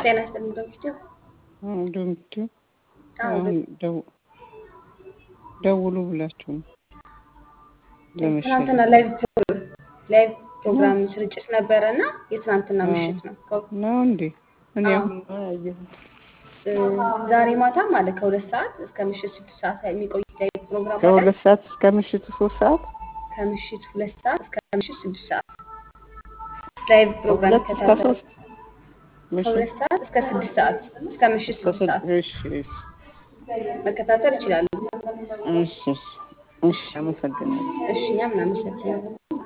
ጤና ይስጥልኝ ዶክተር ዶንኪ አዎ አሁን ደው- ደውሉ ብላችሁ ነው ለመሸለም ትናንትና ላይቭ ፕሮግራም ላይቭ ፕሮግራም ስርጭት ነበረ እና የትናንትና ምሽት ነው ከ- ነው እንዴ? እኔ አዎ። አሁን ነው ያየሁት። እ፣ ዛሬ ማታ ማለት ከሁለት ሰዓት እስከ ምሽት ስድስት ሰዓት የሚቆይ ላይቭ ፕሮግራም አለ። ከሁለት ሰዓት እስከ ምሽቱ ሶስት ሰዓት ከምሽት ሁለት ሰዓት እስከ ምሽት ስድስት ሰዓት ላይቭ ፕሮግራም ከሁለት እስከ ይከታተሉ። ሶስት ምሽት ከሁለት ሰዓት እስከ ስድስት ሰዓት እስከ ምሽት እስከ ስድስት ሰዓት ስድ- እሺ እሺ መከታተል ይችላሉ። እሺ እሺ እሺ አመሰግናለሁ። እሺ እኛም እናመሰግናለን።